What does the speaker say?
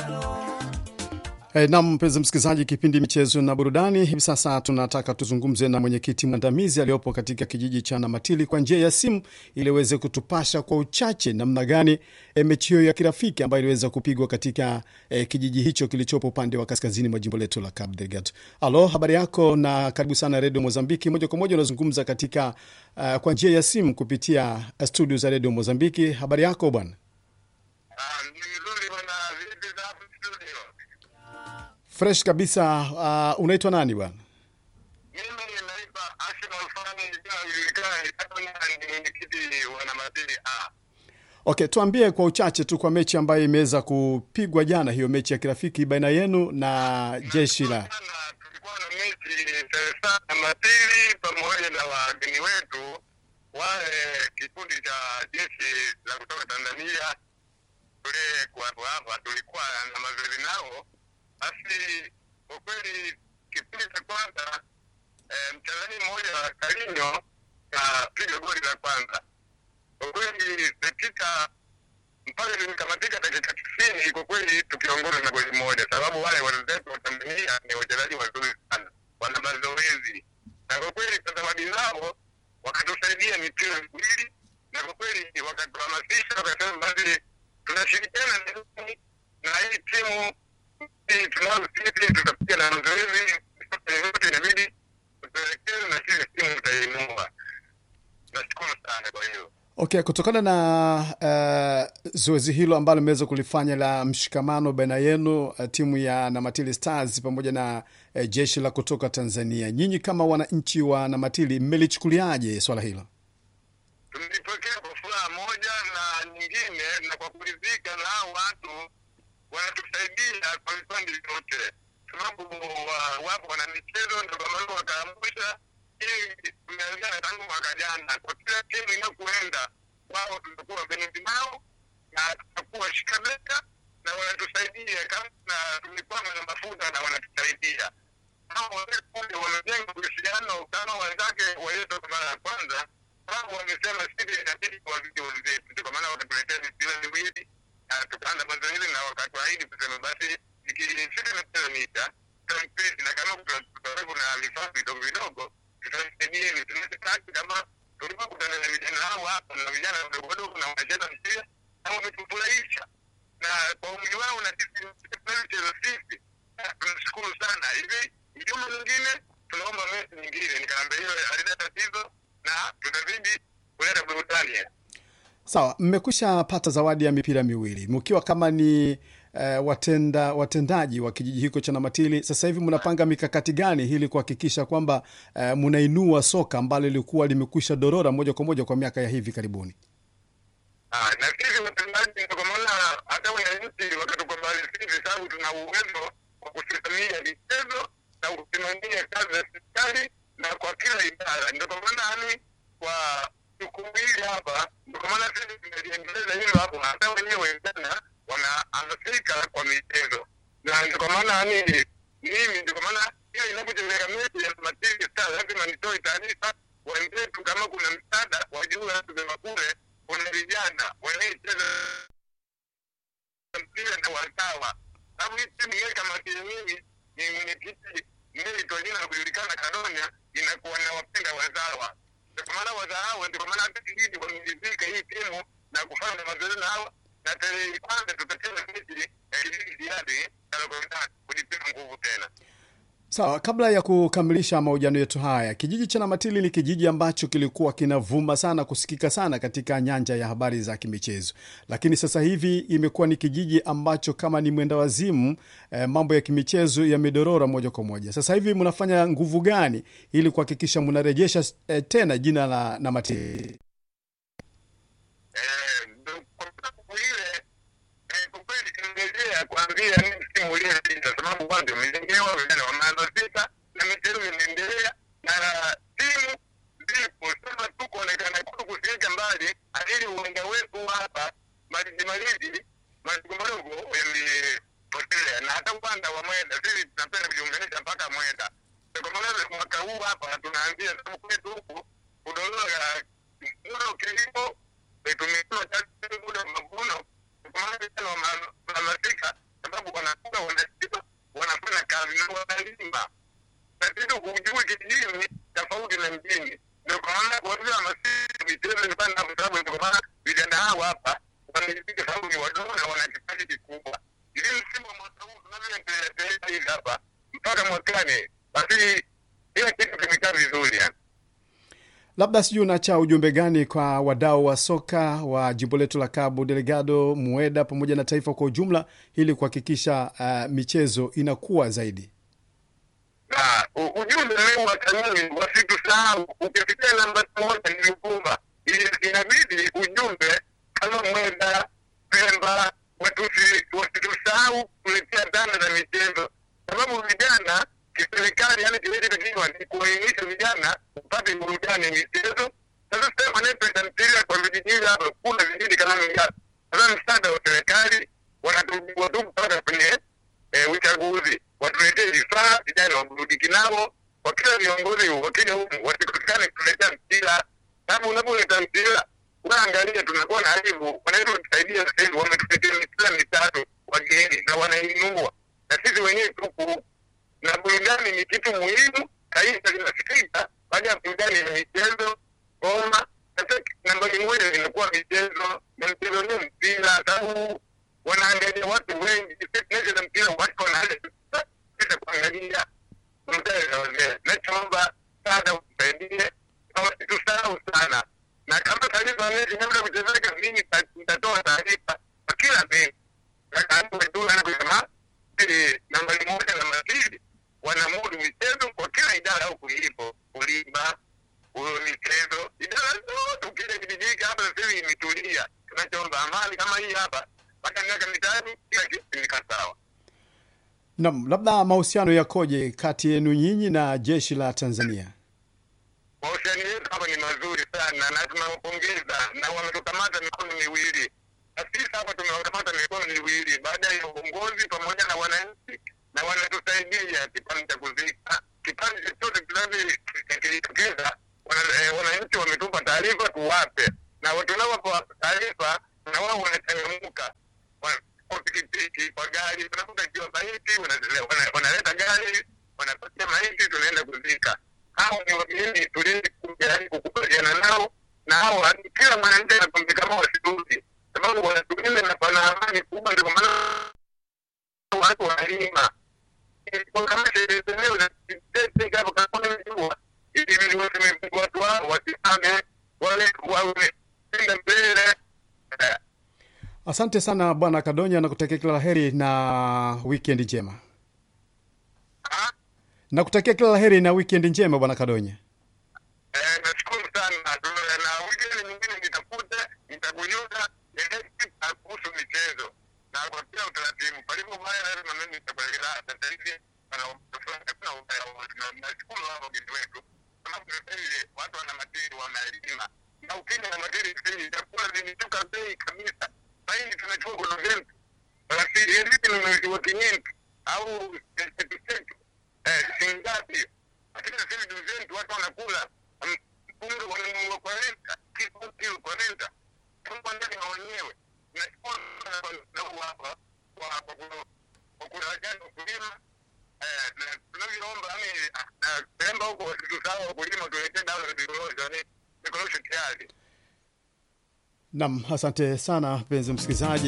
E, nam mpenzi msikilizaji, kipindi michezo na burudani. Hivi sasa tunataka tuzungumze na mwenyekiti mwandamizi aliyopo katika kijiji cha Namatili kwa njia ya simu ili aweze kutupasha kwa uchache namna gani e, mechi hiyo ya kirafiki ambayo iliweza kupigwa katika e, kijiji hicho kilichopo upande wa kaskazini mwa jimbo letu la Cabo Delgado. Alo, habari yako na karibu sana Redio Mozambiki. Moja kwa moja unazungumza katika uh, kwa njia ya simu kupitia studio za Redio Mozambiki. Habari yako bwana? Ah, ni vizuri bwana, vipi za hapo studio? Fresh kabisa. Uh, unaitwa nani bwana? Mimi naitwa Ashim Alfani, jina lilijulikana kama ni mwenyekiti wa Namatili A. Okay, tuambie kwa uchache tu kwa mechi ambayo imeweza kupigwa jana, hiyo mechi ya kirafiki baina yenu na jeshi la Jana tulikuwa na mechi Teresa Namatili pamoja na wageni wetu wale kikundi cha jeshi la kutoka Tanzania kule kuwapo hapa, tulikuwa na mazoezi nao. Basi kwa kweli kipindi cha kwanza eh, mchezaji mmoja wa Kalinyo kapiga goli la kwanza. Kwa kweli dakika mpaka tulikamatika dakika tisini, kwa kweli tukiongoza na goli moja, sababu wale wenzetu wa Tanzania ni wachezaji wazuri sana, wana mazoezi na kwa kweli zawadi zao wakatusaidia mipira miwili, na kwa kweli wakatuhamasisha, wakasema basi tunashirikiana na nyinyi na hii timu hii tunayo sisi, tutapiga na mazoezi yote, inabidi tuelekeze na sisi timu tutainua. Nashukuru sana kwa hiyo Okay, kutokana na uh, zoezi hilo ambalo imeweza kulifanya la mshikamano baina yenu uh, timu ya Namatili Stars pamoja na uh, jeshi la kutoka Tanzania, nyinyi kama wananchi wa Namatili mmelichukuliaje swala hilo? tulipokea kwa furaha moja na nyingine, na kwa kuridhika na hao watu wanatusaidia kwa vipande vyote, sababu wa- wapo wana michezo, ndio kwa maana wakaamsha hii. Tumeanzana tangu mwaka jana, kwa kila timu inakuenda wao, tutakuwa benezi nao na tutakuwa shikabeka na wanatusaidia kama na tulikwama na mafuta na wanatusaidia hao wale wamejenga uhusiano kama wenzake walio kwa mara ya kwanza, sababu wamesema sisi inabidi kuwazidi wenzetu, kwa maana wakatuletea mipira miwili na tukaanza mazoezi na wakatuahidi kusema basi ikifika mipira mita tutampezi na kama kutakuwepo na vifaa vidogo vidogo tutasaidieni. Tunataka kama tulipokutana na vijana hao hapa na vijana wadogo wadogo na wanacheza mpira na wametufurahisha na kwa umri wao na sisi tunacheza sisi, Ah, tunashukuru sana. Hivi juma lingine tunaomba mechi nyingine, nikaambia hiyo halina tatizo na tutazidi kuleta burudani. Sawa, mmekwisha pata zawadi ya mipira miwili mkiwa kama ni uh, watenda watendaji wa kijiji hiko cha Namatili. Sasa hivi mnapanga mikakati gani ili kuhakikisha kwamba uh, mnainua soka ambalo lilikuwa limekwisha dorora moja kwa moja kwa miaka ya hivi karibuni? Ah, na sisi watendaji ndio kwa maana hata wananchi wakatukubali sisi, sababu tuna uwezo wa kusimamia michezo na kusimamia kazi za serikali na kwa kila idara. Ndio kwa maana yani kwa jukumu hili hapa, ndio kwa maana sisi tumeliendeleza hilo hapo, hata wenyewe tena wanahamasika kwa michezo, na ndio kwa maana yani mimi ndio kwa maana hiyo inapochezeka mechi ya Namatili Stars lazima nitoe taarifa wenzetu, kama kuna msaada wajue kusema kule kuna vijana wanaecheza mpira na wazawa, sababu hii timu ile kama timu mimi ni mwenyekiti mimi jina la kujulikana Kadonya inakuwa na wapenda wazawa, ndio kwa maana wazawa, ndio kwa maana hata kijiji wameridhika hii timu na kufanya mazoezi na hawa, na tarehe kwanza tutacheza mechi ya kijiji Diadi Kalakoitani kujipima nguvu tena. Sawa, kabla ya kukamilisha mahojiano yetu haya, kijiji cha Namatili ni kijiji ambacho kilikuwa kinavuma sana kusikika sana katika nyanja ya habari za kimichezo, lakini sasa hivi imekuwa ni kijiji ambacho kama ni mwenda wazimu eh, mambo ya kimichezo yamedorora moja kwa moja. Sasa hivi mnafanya nguvu gani ili kuhakikisha mnarejesha eh, tena jina la Namatili? Eh, ndo kwa sababu ile eh, kwa kweli tunaendelea kuanzia ni msimu uliopita, sababu kwanza umejengewa vijana wamehamasika na michezo inaendelea na timu zipo, sema tu kuonekana kuto kufika mbali, ili uwanja wetu hapa maliji maliji madogo madogo yamepotelea, na hata upande wa Mwenda sisi tunapenda kujiunganisha mpaka Mwenda. Ndio Kwa maana mwaka huu hapa tunaanzia sababu kwetu huku kudondoka muda wa kilimo tumekuwa muda wa mavuno, kwa maana vijana wamehamasika sababu wanatoka wanashiba wanafanya kazi na wanalima tatizo hujui kijijini tofauti na mjini ndio kwa maana kuanzia masisi vitendo ni bana kwa sababu ndio maana vijana hao hapa wanajipiga sababu ni wadogo na wana kipaji kikubwa ili msimu wa mwaka huu tunavyoendelea hivi hapa mpaka mwakani basi kila kitu kimekaa vizuri yani Labda sijui unacha ujumbe gani kwa wadau wa soka wa jimbo letu la Cabo Delgado, Mueda pamoja na taifa kwa ujumla, ili kuhakikisha uh, michezo inakuwa zaidi. na u- ujumbe leo wa kanuni wasitusahau. Ukifikia namba moja ni Ruvuma, Ili- inabidi ujumbe kama Mwenda, Pemba watusi- wasitusahau kuletea dhana za michezo, sababu vijana kiserikali, yani kinachotakiwa ni kuwainisha vijana upate burudani ya michezo. Sasa sasa wanayependa mpira kwa vijijini hapa, kuna vijiji kama Migata, sasa msaada wa serikali wanatubiwa tu mpaka kwenye eh, uchaguzi watuletee vifaa vijana waburudiki nao kwa kila viongozi wakija huku wasikosekane kutuletea mpira sababu unapoleta mpira unaangalia tunakuwa na aibu wanaweza kutusaidia sasa hivi wametuletea mipira mitatu wageni na wanainua na sisi wenyewe tuku na burudani ni kitu muhimu taifa linafikika baada ya burudani ya michezo ngoma sasa nambari moja inakuwa michezo na mchezo ni mpira sababu wanaangalia watu wengi tunacheza mpira watu wanaanza kuangalia mtae na wazee nachoomba sana usaidie na wasitusahau sana na kama taarifa mechi kabla kuchezeka mimi nita- nitatoa taarifa kwa kila mechi kusema ili nambari moja na mbili wanamudu michezo kwa kila idara huku ilipo kulima huyo michezo idara zote ukija kijijini hapa sasa hivi imetulia tunachoomba amani kama hii hapa mpaka miaka mitano kila kitu kimekaa sawa Naam, labda mahusiano yakoje kati yenu nyinyi na jeshi la Tanzania? mahusiano yetu hapa ni mazuri sana na tunawapongeza na wametukamata mikono miwili na sisi hapa tumewakamata mikono miwili baada ya uongozi pamoja na wananchi na wanatusaidia kipande cha kuzika kipande chochote kinachojitokeza wana- eh, wananchi wametupa taarifa tuwape na tunawapa taarifa na wao wanachangamuka Wa- kwa pikipiki kwa gari tunakuta ikiwa maiti wanazile- wana- wanaleta gari wanapatia maiti tunaenda kuzika hao ni wageni tulizi kujaribu kukubaliana nao na hao kila mwananchi anakwambia kama wasirudi sababu wanatulinda na pana amani kubwa ndio maana watu wanalima Ilikuwa kama sherehe zenyewe za kitete hapo kama nimejua ili waseme watu hao wasimame wale wawe kwenda mbele Eh, Asante sana Bwana Kadonya na kutakia kila la heri na weekend njema. ah, Na kutakia kila la heri na weekend njema Bwana Kadonya. Eh, nashukuru sana Tu- na wikendi nyingine nitakuja nitakujuza elektika kuhusu michezo na kwa kila utaratibu palipo baya lazima mimi nitakuelekeza sasa hivi pana hakuna ubaya wowote na nashukuru hao wageni wetu sababu sasa hivi watu wana matiri wanalima na ukija na matiri sasa hivi chakula zimeshuka bei kabisa sasa hivi tunachukua kono zetu basi vipi nunuliwa kinyenti au chetu chetu eh, shilingi ngapi lakini sasa hivi duzetu watu wanakula mm, unga wananunua kwa renta kilo kilo kwa renta kwa ndani na wenyewe nashukuru sana kwa na huu hapa kwa kwa ku- kwa kurajani wakulima eh, na tunavyoomba ami na Pemba huko wasitusahau wakulima tuletee dawa za vikorosho ni vikorosho tayari Naam, asante sana mpenzi msikilizaji.